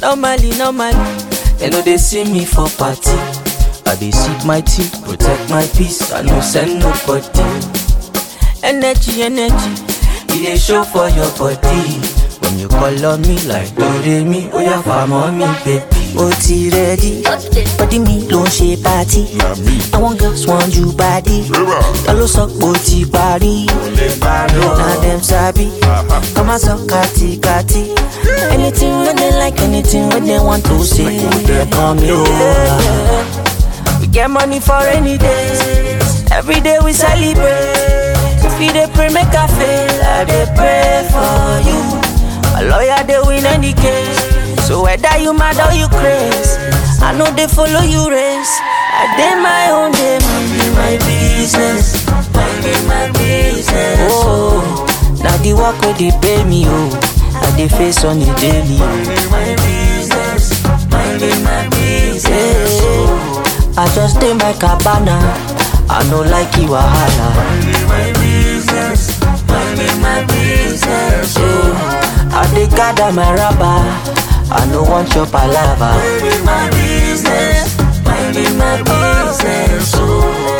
Normally, normally, they know they see me for party. I dey sip my tea, protect my peace. I no send nobody. Energy, energy, it dey show for your body. When you call on me like Doremi, oh yeah, farm on me, baby. ó ti rẹ́dí bọ́dí mi ló ń ṣe pátí àwọn girls want you body ta ló sọ pé ó ti parí na dem sabi kọ́ máa sọ kátikati anything wey dem like anything wey dem want to say dem kàn mí o. We get money for rainy days. Every day we celebrate. If you dey pray, make I fail. I dey pray for you. A lawyer dey win any case. So whether you mad or you craze, I know they follow you race. I dey my own day, minding my business, minding my business. Oh, now the work where they pay me, oh, I dey face on the daily. Minding my business, minding my business. Oh. I just dey my cabana. I no like you wahala. Minding my business, minding my business. Yeah. I dey gather my rubber. I no want your palava. Minding my business, minding my business. Oh.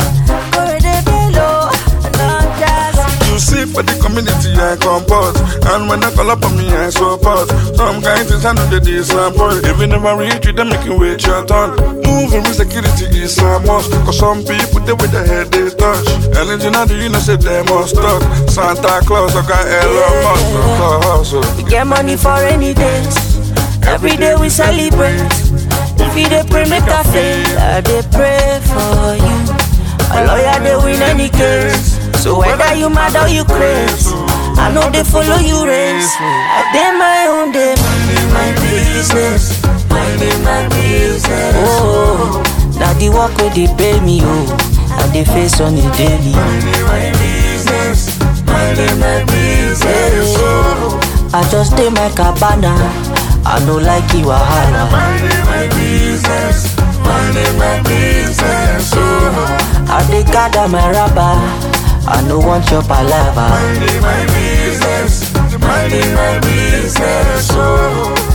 You see for the community I comport And when I call up on me I support Some kind things I know they disappoint If you never reach you, they make you wait your turn Moving with security is a must Cause some people, they with their head they touch Anything I do, you know say they must talk Santa Claus, I got Elon Musk so hustle We get money for rainy days. Every day we celebrate. If you dey pray, make I fail. I dey pray for you. A lawyer dey win any case. So whether you mad or you craze, I know they follow you race. I dey my own day, minding my business, minding my business. Oh, now the work where they pay me, oh, I dey face on the daily. Minding my business, minding my business. Oh. I just dey my cabana. I no like you wahala. Minding my business, minding my business. Oh. I dey gather my rubber. I no want your palava. Minding my business, minding my business, oh